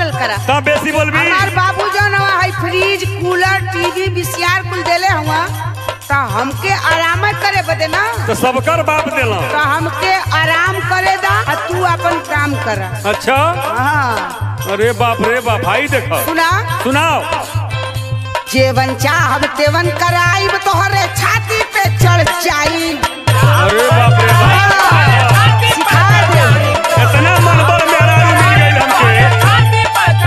बोलल करा तब बेसी बोलबी हमार बाबू जौन हवा है फ्रिज कूलर टीवी बीसीआर कुल देले हुआ तो हमके आराम करे बदे ना तो सबकर बाप देला तो हमके आराम करे दा आ तू अपन काम कर अच्छा हाँ अरे बाप रे बाप भाई देखो सुना सुनाओ जेवन चाहब तेवन कराइब तोहरे छाती पे चढ़ जाई अरे बाप रे बाप सिखा दे इतना मनबर मेरा मिल गई हमके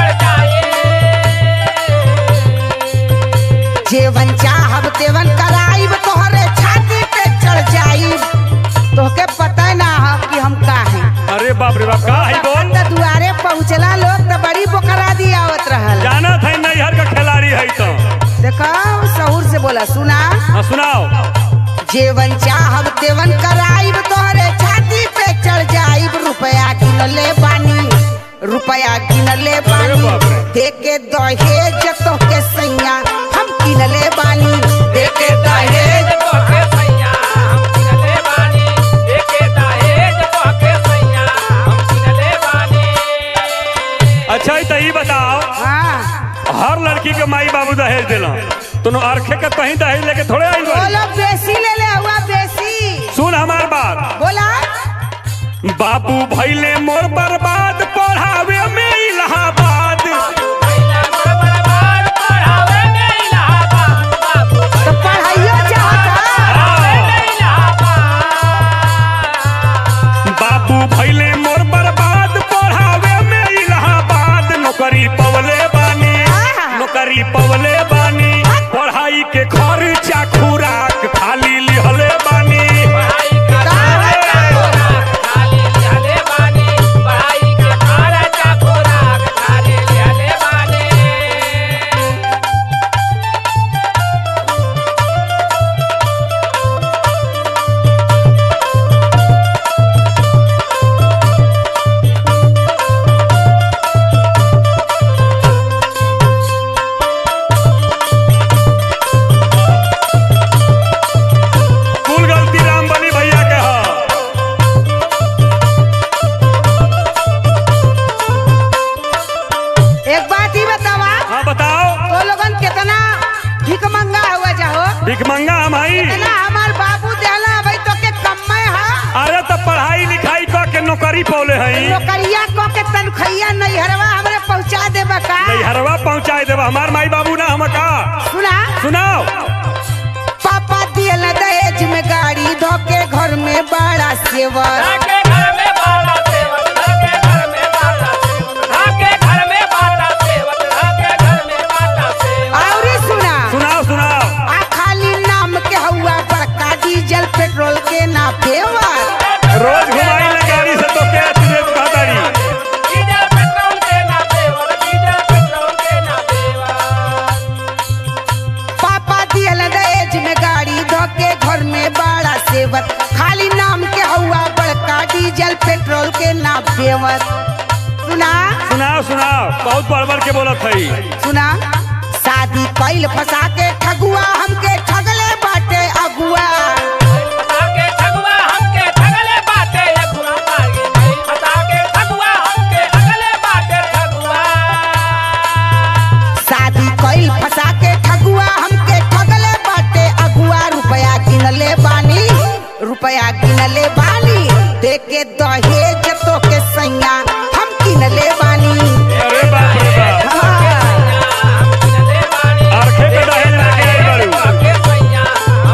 जेवन चाहब तेवन कराइब तोहरे छाती पे चढ़ जाइब तोहके पता ना हो कि हम का हैं अरे बाप रे बाप का है बोल त दुआरे पहुँचला लोग त बड़ी बोकरा दी आवत रहल जाना था नैहर का खिलाड़ी है तो देखो सहूर से बोला सुना हाँ सुनाओ जेवन चाहब तेवन कराइब तोहरे छाती पे चढ़ जाइब रुपया गिनले बानी रुपया गिनले बानी बाप रे। देके दहेज तोहके सैया हम किनले बानी देके दहेज अच्छा तो ये बताओ हाँ हर लड़की के माई बाबू दहेज दिला तुम अरखे के कहीं दहेज लेके थोड़े आई बारी बोलो बेसी ले ले हुआ बेसी सुन हमार बात बोला बाबू भैले मोर बर्बाद पढ़ावे में इलाहाबाद तो पढ़ाइयो चाहता बाबू भैले मोर बर्बाद पढ़ावे में इलाहाबाद नौकरी पवले बानी नौकरी पवले बानी पढ़ाई के खर्चा खुराक खाली लिहले बानी कुल गलती राम बली भैया के ह एक बात ही बतावा हाँ बताओ तो लोगन कितना भिक मंगा हुआ जाहो भिकमंगा हम आई इतना हमार बाबू देहला भाई तो के कम्मे हा अरे तो पढ़ाई लिखाई कर के नौकरी पौले हई नौकरिया को के तनखैया नैहरवा हमरे पहुंचा देबा का नैहरवा पहुँचाए देवा हमार माई बाबू ना हम का सुना सुनाओ पापा दियल दहेज में गाड़ी धोके घर में बड़ा सेवर और सुना सुनाओ सुनाओ आ खाली नाम के हुआ बड़का डीजल पेट्रोल के ना पेवर रोज घुमाई ले गाड़ी से तो क्या तुझे कहतारी पापा दियल दहेज में गाड़ी धोके घर में बड़ा सेवर खाली नाम के हुआ बड़का डीजल पेट्रोल के ना पेवर सुना सुनाओ सुनाओ बहुत बड़बड़ के बोलत हई सुना शादी कैल फंसा के ठगुआ हमके ठगले बाटे अगुआ शादी कैल फंसा के ठगुआ हमके ठगले बाटे अगुआ रुपया गिनले बानी रुपया गिनले बानी देके दहेज तो के सैया हम किनले बानी अरे बाप रे बाप हाँ। अरखे के दहेज लेके आई बारू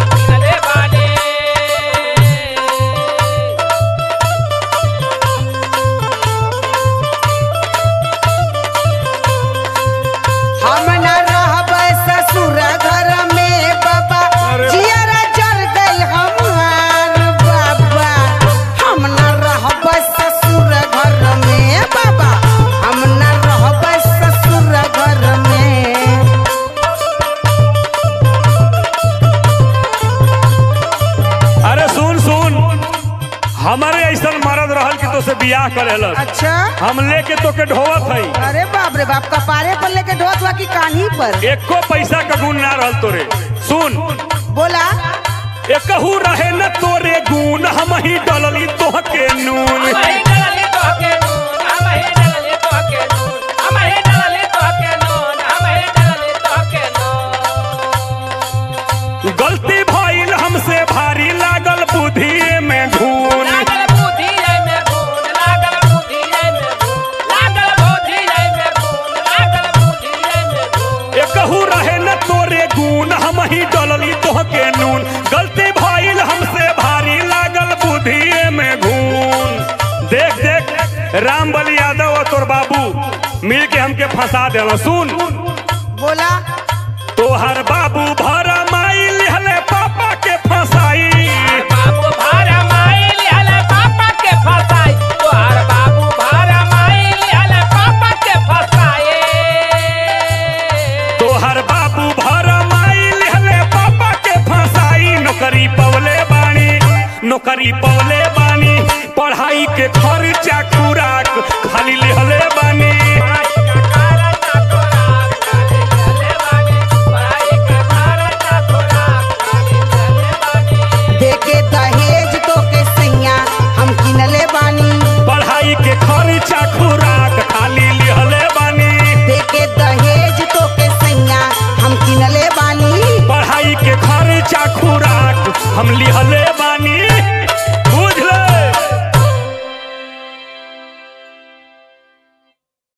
हम न रहब ससुर घर में बाबा अरे जियरा जर गई हमार बाबा हम न रहब ससुर घर में बाबा हम न रहब ससुर घर में अरे सुन सुन हमारे ऐसा मरद रहल कि तो से बियाह करेलस अच्छा हम लेके तो के ढोवत हई अरे बाप रे बाप कपारे पर लेके ढोत हुआ की कान्ही पर एको पैसा का गुण ना रहल तोरे सुन बोला एकहू रहे न तोरे गुण हम ही डलली तोहके नून हम ही डलले तोहके नून, हम ही डलले तोहके नून, हम ही राम बली यादव और तोर बाबू मिल के हमके फंसा देला सुन बोला तोहर बाबू भर